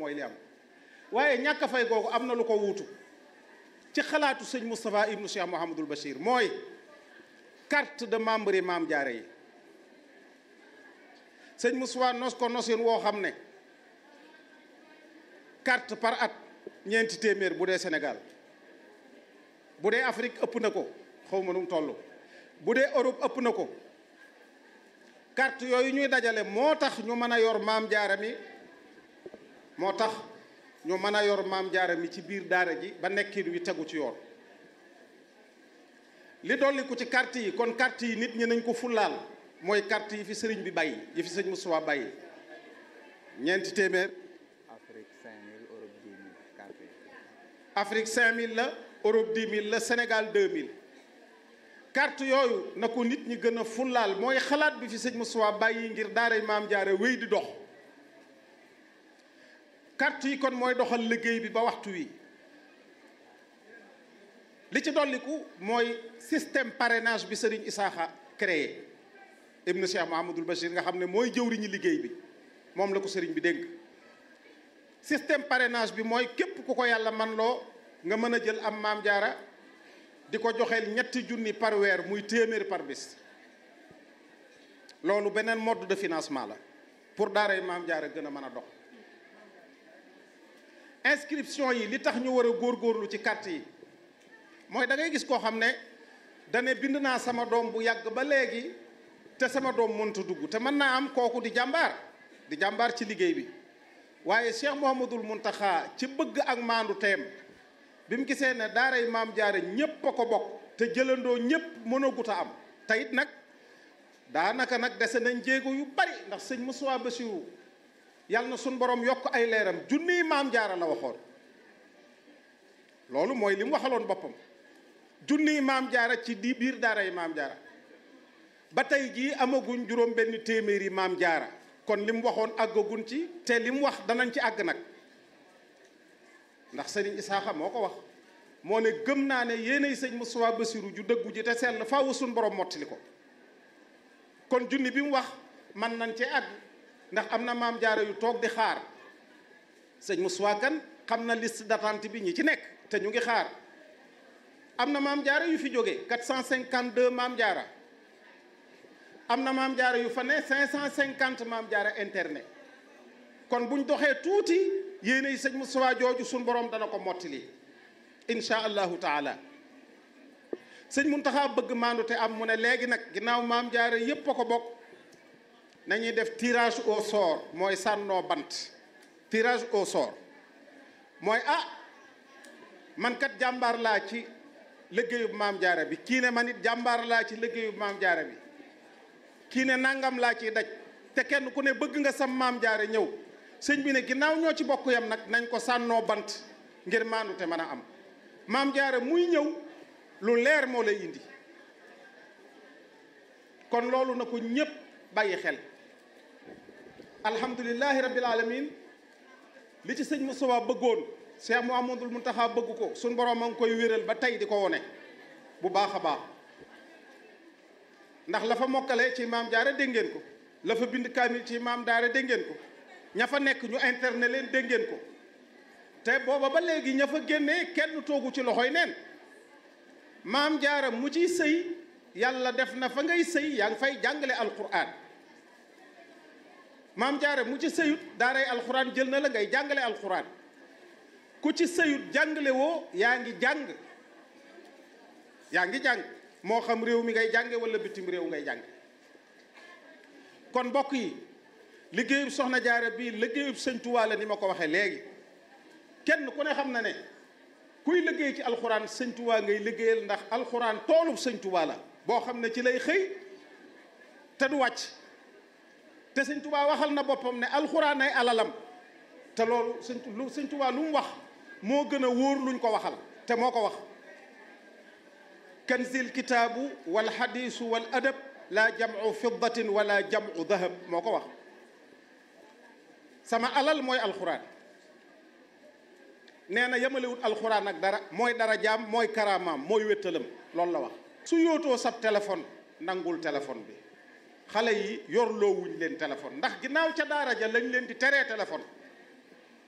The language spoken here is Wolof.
mooy li am waaye ñàkk a fay googu am na lu ko wuutu ci xalaatu sëñ Moustapha ibnu Cheikh Mouhamadul Bachir mooy carte de membre yi maam jaare yi sëñ Moustapha nos ko nosin woo xam ne carte par at ñeenti téeméer bu dee Sénégal bu dee Afrique ëpp na ko xaw ma nu mu toll bu dee Europe ëpp na ko carte yooyu ñuy dajale moo tax ñu mën a yor maam jaara mi moo tax ñu mën a yor maam jaara mi ci biir daara ji ba nekkin wi tegu ci yoon li dolli ko ci carte yi kon carte yi nit ñi nañ ko fullaal mooy carte yi fi sëriñ bi bàyyi yi fi sëñ Moustapha bàyyi ñeenti téeméer Afrique 5000 Europe 10 000 carte yi. Afrique 5000 la Europe 10 000 la Sénégal 2000 carte yooyu na ko nit ñi gën a fullaal mooy xalaat bi fi sëñ Moustapha bàyyi ngir daaray maam jaare wéy di dox carte yi kon mooy doxal liggéey bi ba waxtu wi li ci dolliku mooy système parrainage bi sëriñ Isaaxa créé ibnu Cheikh Mahamadul Bachir nga xam ne mooy jëwriñu liggéey bi moom la ko sëriñ bi dénk système parrainage bi mooy képp ku ko yàlla man loo nga mën a jël am maam jaara di ko joxeel ñetti junni par weer muy téeméer par bis loolu beneen mode de financement la pour daaray maam jaara gën a mën a dox inscription yi li tax ñu war a góorgóorlu ci carte yi mooy da ngay gis koo xam ne dane bind naa sama doom bu yàgg ba léegi te sama doom mënta dugg te mën naa am kooku di jàmbaar di jàmbaar ci liggéey bi waaye Cheikh Mouhamadul Muntaxa ci bëgg ak maandu teem bi mu gisee ne daaray maam jaare ñépp a ko bokk te jëlandoo ñépp mën a gut a am te it nag daanaka nag dese nañ jéego yu bari ndax sëñ Moussa Bassirou yàlla na suñ borom yokk ay leeram junniy maam jaara la waxoon loolu mooy li mu waxaloon boppam junniy maam jaara ci di biir daaray maam jaara ba tey jii amaguñ juróom benn téeméeri maam jaara kon li mu waxoon àggaguñ ci te li mu wax danañ ci àgg nag ndax sëriñ Isaaxa moo ko wax moo ne gëm naa ne yéenay sëñ Moustapha Bassirou ju dëggu ji te sell faaw suñ borom mottali ko kon junni bi mu wax man nañ cee àgg ndax am na maam jaara yu toog di xaar sëñ Moustapha kan xam na liste d'attente bi ñi ci nekk te ñu ngi xaar am na maam jaara yu fi jógee 452 maam jaara am na maam jaara yu fa ne 550 maam jaara internet kon buñ doxee tuuti yéene yi sëñ Moustapha jooju suñ borom dana ko mottali insha allahu taala sëñ Muntaxa bëgg maandu te am mu ne léegi nag ginnaaw maam jaara yépp a ko bokk nañuy def tirage au sort mooy sànnoo bant tirage au sort mooy ah man kat jàmbaar laa ci liggéeyub maam jaara bi kii ne man it jàmbaar laa ci liggéeyub maam jaara bi kii ne nangam laa ciy daj te kenn ku ne bëgg nga sam maam jaare ñëw sëñ bi ne ginnaaw ñoo ci bokk yam nag nañ ko sànnoo bant ngir maandu te mën a am maam jaare muy ñëw lu leer moo lay indi kon loolu na ko ñépp bàyyi xel alhamdulilahi rabbil alamin li ci sëñ Moustapha bëggoon Cheikh Mouhamadoul Mountakha bëgg ko suñ borom a ngi koy wéral ba tey di ko wone bu baax a baax ndax la fa mokkale ci maam jaare dégg ngeen ko la fa bind kaamil ci maam daare dégg ngeen ko ña fa nekk ñu internet leen dégg ngeen ko te booba ba léegi ña fa génnee kenn toogu ci loxoy neen maam jaara mu ciy sëy yàlla def na fa ngay sëy yaa ngi fay jàngale alquran maam jaara mu ci sëyut daaray alquran jël na la ngay jàngale alquran ku ci sëyut jàngale woo yaa ngi jàng yaa ngi jàng moo xam réew mi ngay jànge wala bitim réew ngay jàng kon mbokk yi liggéeyub soxna jaara bii liggéeyub sëñ Tuubaa la ni ma ko waxee léegi kenn ku ne xam na ne kuy liggéey ci alxuraan sëñ Tuubaa ngay liggéeyal ndax alxuraan toolub sëñ Tuubaa la boo xam ne ci lay xëy te du wàcc te sëñ Tuubaa waxal na boppam ne alxuraan ay alalam te loolu sëñ lu sëñ Tuubaa lu mu wax moo gën a wóor luñ ko waxal te moo ko wax kanzil kitaabu wal xadiisu wal adab laa jamcu fiddatin wala jamcu dahab moo ko wax sama alal mooy alxuraan nee na yemalewut alxuraan ak dara mooy dara jaam mooy karaamaam mooy wéttalam loolu la wax su yootoo sab téléphone nangul téléphone bi xale yi yorloo wuñ leen téléphone ndax ginnaaw ca daara ja lañ leen di teree téléphone